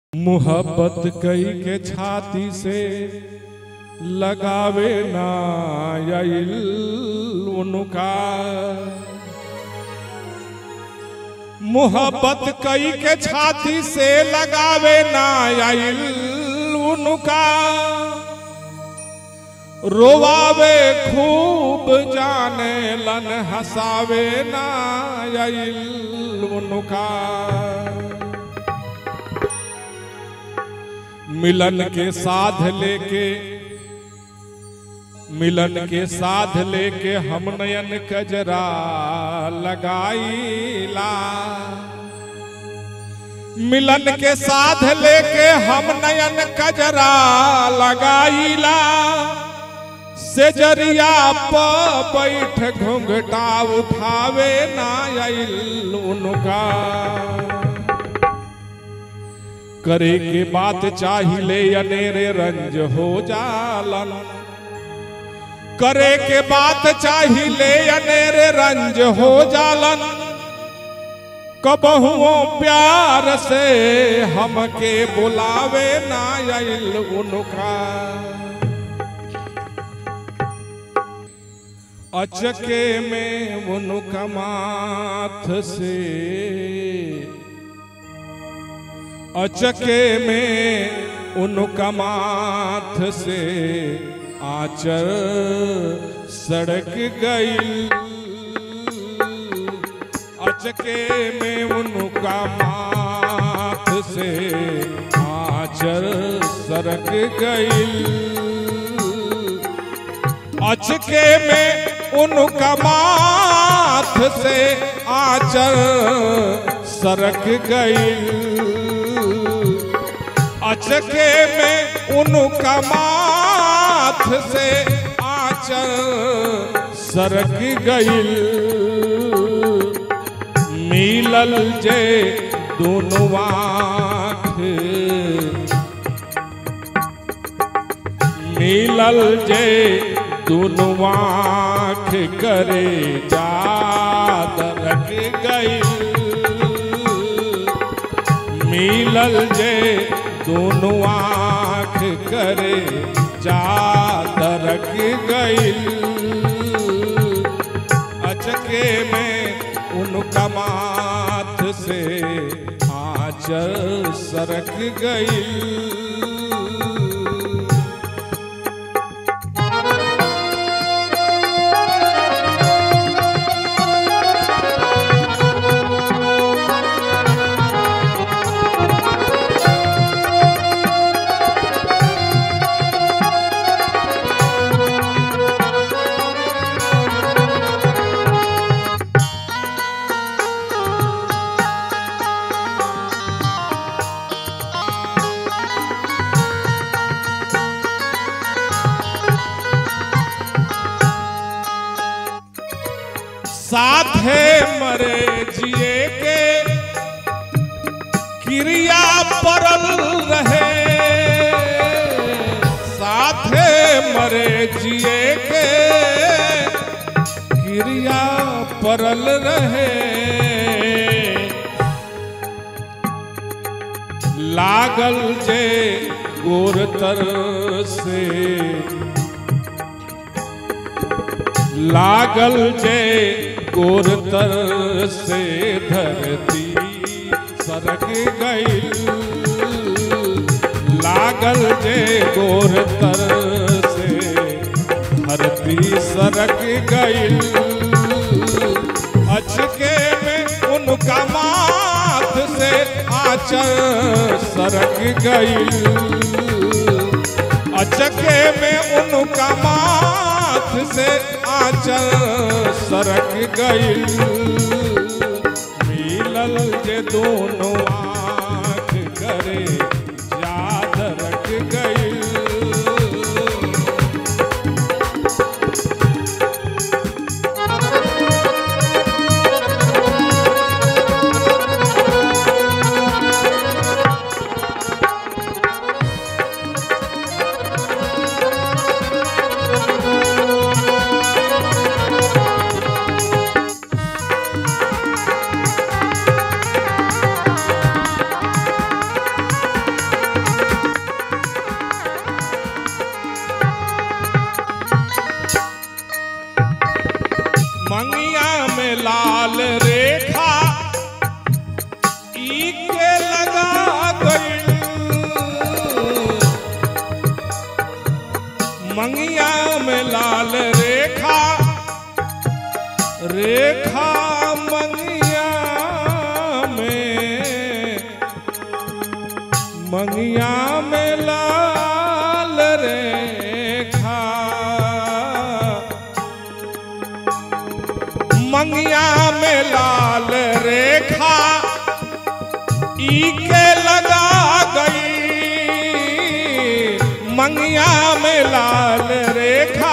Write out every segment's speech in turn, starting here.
मोहब्बत कई के छाती से लगावे ना आइल उनका मोहब्बत कई के छाती से लगावे ना आइल उनका रोवावे खूब जाने लन हसावे ना आइल उनका मिलन के साध लेके मिलन के साध लेके हम नयन कजरा लगाईला मिलन के साध लेके हम नयन कजरा लगाईला से जरिया प बैठ घुंघटा उठावे ना आइल उनका करे के बात चाहिले अनेरे रंज हो जालन करे के बात चाहिले अनेरे रंज हो जालन कबहुओ प्यार से हमके बुलावे ना आइल उनका अचके में उनका माथ से अचके में उनका माथ से आचर सड़क गई अचके में उनका माथ से आचर सड़क गई अचके में उनका माथ से आचर सरक गई अचके में उनका माथ से आचर सरक गईल मिलल जे दोनों आँख मिलल जे दोनों आँख करे जाद रख गईल मिलल जे दोनों आँख करे जात रख गईल अचके में उनका माथ से आचर सरक गईल साथे मरे जिए के क्रिया परल रहे साथे मरे जिए के क्रिया परल रहे लागल जे गोरतर से लागल जे गोरतर से धरती सरक गई लागल जे गोरतर से धरती सरक गई अचके में उनका माथ से आचर सरक गई अचके में उनका माथ से आचर सरक गई मिलल जे दोनों आँख करे याद रख गई लाल रेखा रेखा मंगिया में मंगिया में लाल रेखा मंगिया में लाल रेखा ई के लगा गई मंगिया में लाल रेखा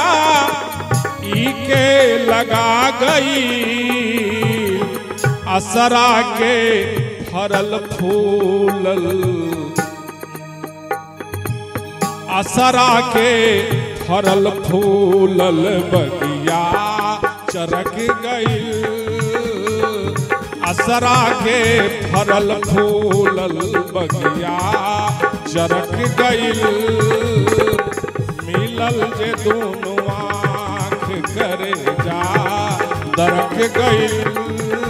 ई के लगा गई असरा के फरल फूलल असरा के फरल फूलल बगिया चरक गई असरा के फरल फूलल बगिया चरक गईल मिलल जे दोनों आँख करे जा दरक गईल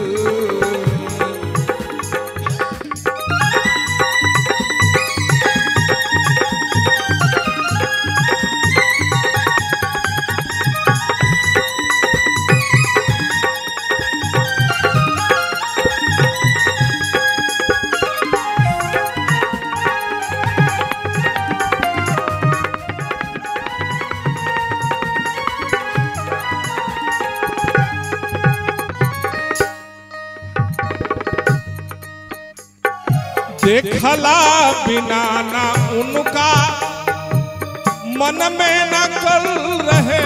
देखला बिना ना उनका मन में न कल रहे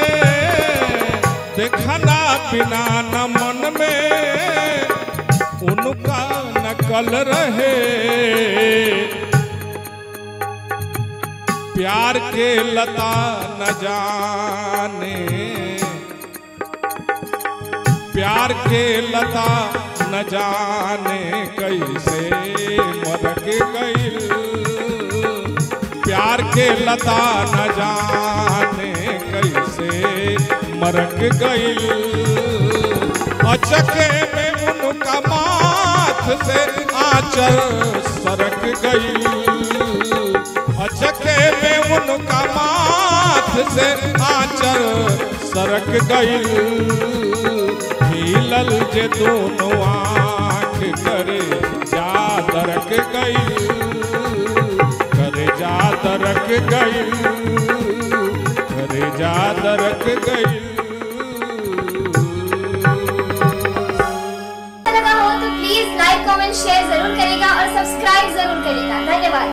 देखला बिना न मन में उनका नकल रहे प्यार के लता न जाने प्यार के लता न जाने कैसे मरक गईल प्यार के लता न जाने कैसे मरक गईल अचके में उनका माथ से आचर सरक गईल अचके में उनका माथ से आचर सरक गईल हिलल जे दोनों आँख करे जा दरक गई करे जा दरक गई करे जा दरक गई लगा हो तो प्लीज लाइक कमेंट शेयर जरूर करेगा और सब्सक्राइब जरूर करेगा धन्यवाद